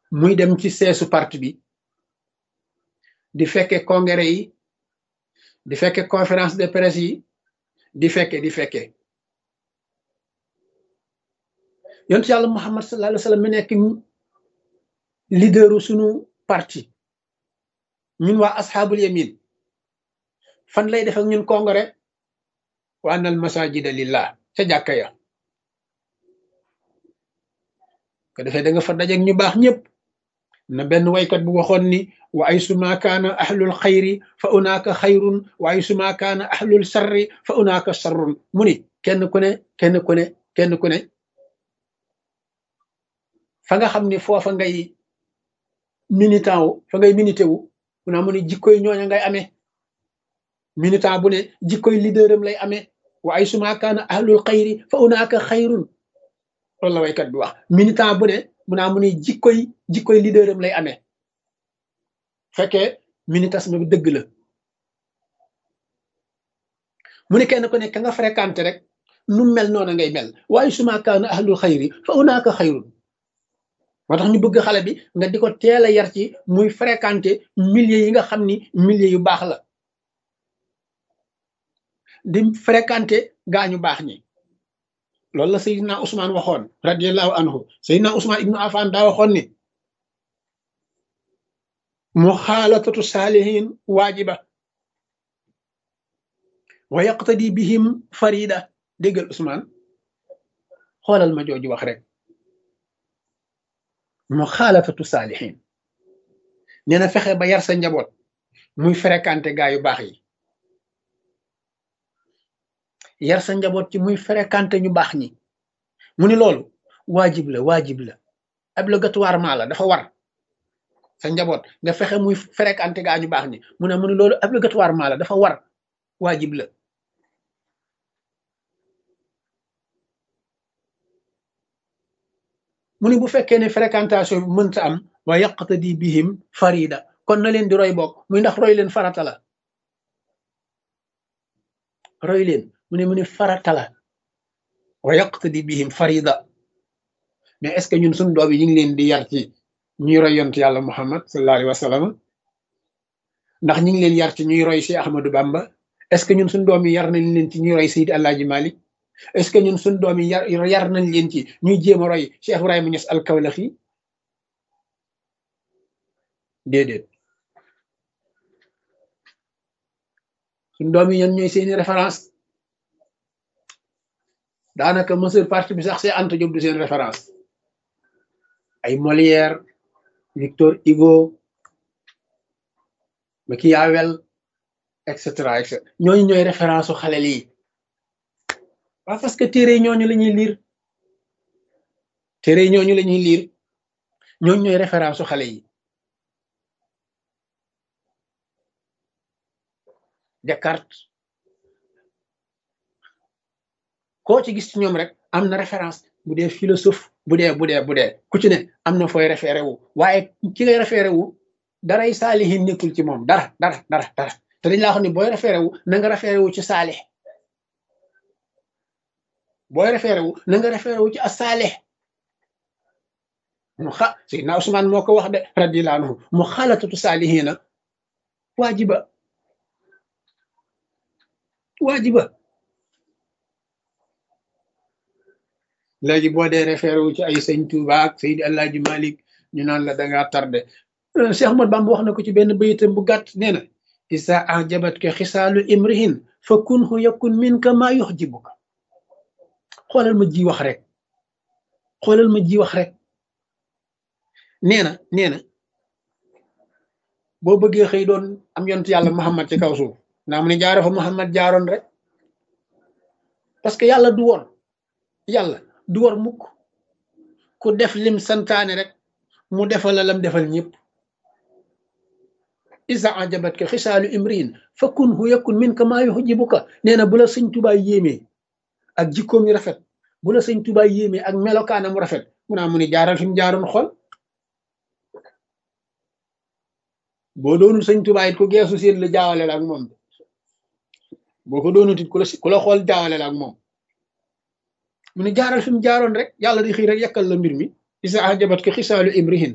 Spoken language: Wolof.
muy dem ci seesu parti bi di fekke congrès yi di fekke conférence de presse yi di fekke di fekke yontu yàlla muhammad sallallahu alayhi wa sallam mi nekk leaderu sunu parti ñun waa asxaabul yamin fan lay def ak ñun congrès wa annal masajida lillah ca jàkka ya ko defee da nga fa dajeeg ñu baax ñëpp na benn waykat bu waxoon ni wa ay suma kaana ahlul xayri fa unaaka xayrun wa ay suma kaana ahlul sarri fa unaaka sarrun mu ni kenn ku ne kenn ku ne kenn ku ne fa nga xam ni foofa ngay militant wu fa ngay milité wu mu naa mu ni jikkoy ñooña ngay amee militant bu ne jikkoy leaderam lay amee wa ay suma kaana ahlul xayri fa unaaka xayrun loolu la waykat bi wax militant bu ne mu naa mu ni jikkoy jikkoy leaderam lay amee fekkee militantisme bi dëgg la mu ne kenn ku ne ka nga fréquenté rek nu mel noona ngay mel waaye suma kaana ahlul xayri fa unaaka xayrun moo tax ñu bëgg xale bi nga di ko teel a yar ci muy fréquenté milieu yi nga xam ni milieu yu baax la di fréquenté gaañu baax ñi loolu la Seydina Ousmane waxoon radiallahu anhu Seydina Ousmane ibnu Affan daa waxoon ni muxaalatatu saalihin waajiba wa yaqtadi bihim farida déggal Ousmane xoolal ma jooju wax rek muxaalatatu saalihin nee na fexe ba yar sa njaboot muy fréquenté gaa yu baax yi yar sa njaboot ci muy fréquenté ñu baax ñi mu ni loolu waajib la waajib la obligatoirement la dafa war sa njaboot nga fexe muy fréquenté gaa ñu baax ñi mu ne mu ni loolu obligatoirement la dafa war waajib la mu ni bu fekkee ne fréquentation bi mënta am wa yaqtadi bihim farida kon na leen di roy bokk muy ndax roy leen farata la roy leen mu ne mu ne farata la wa yaqtadi bihim farida mais est ce que ñun suñu doom yi ñu ngi leen di yar ci ñuy roy yont yàlla muhammad sallallahu alayhi wa sallam ndax ñu ngi leen yar ci ñuy roy si ahmadou bamba est ce que ñun suñu doom yi yar nañ leen ci ñuy roy sayid alaaji malik est ce que ñun suñu doom yi yar yar nañ leen ci ñuy jéem a roy cheikh ibrahima ñes alkawlaxi déedéet suñu doom yi ñan ñooy seeni référence daanaka monsieur parti bi sax see Anta Diop du seen référence ay Molière Victor Hugo Machiavel et cetera et cetera ñooñu ñooy référence su xale lii waaw parce que téere ñooñu la ñuy liir téere ñooñu la ñuy liir ñooñu ñooy référence su xale yi Descartes koo ci gis ci ñoom rek am na référence bu dee philosophe bu dee bu dee bu dee ku ci ne am na fooy référé wu waaye ci ngay référé wu daray saalihin nekkul ci moom dara dara dara dara te dañ laa xam ne booy référé wu na nga référé wu ci saalih booy référé wu na nga référé wu ci asaalih mu xa Seydina Ousmane moo ko wax de radiyallahu anhu mu xalatatu saalihina waajiba waajiba léegi boo dee référé wu ci ay sëñ Touba ak Seydi Alaaji Malik ñu naan la dangaa tardé Cheikh Ahmad Bamba wax na ko ci benn bayitam bu gàtt nee na isa ajabat ka xisaalu imrihin fa kunhu yakun min ka maa yuxjibuka xoolal ma ji wax rek xoolal ma ji wax rek nee na nee na boo bëggee xëy doon am yontu yàlla Muhammad ci kaw suuf naa mu ne jaaro fa Muhammad jaaroon rek parce que yàlla du woon yàlla du war mukk ku def lim santaane rek mu defal la lam defal ñëpp isa ajabat ka xisaalu imriin fa kun hu yakun min ka maa yuhjibuka nee na bu la sëñ tubaay yéemee ak jikkoom yu rafet bu la sëñ tubaay yéemee ak melokaanam rafet mu naa mu ni jaaral fi mu jaaroon xool boo doonul sëñ tubaay it ku geesu seen la jaawale la ak moom boo ko doonut it ku la ku la xool jaawale la ak moom mu ne jaaral fi mu jaaroon rek yàlla di xëy rek yàkkal la mbir mi isa ajabat ka xisaalu imrihin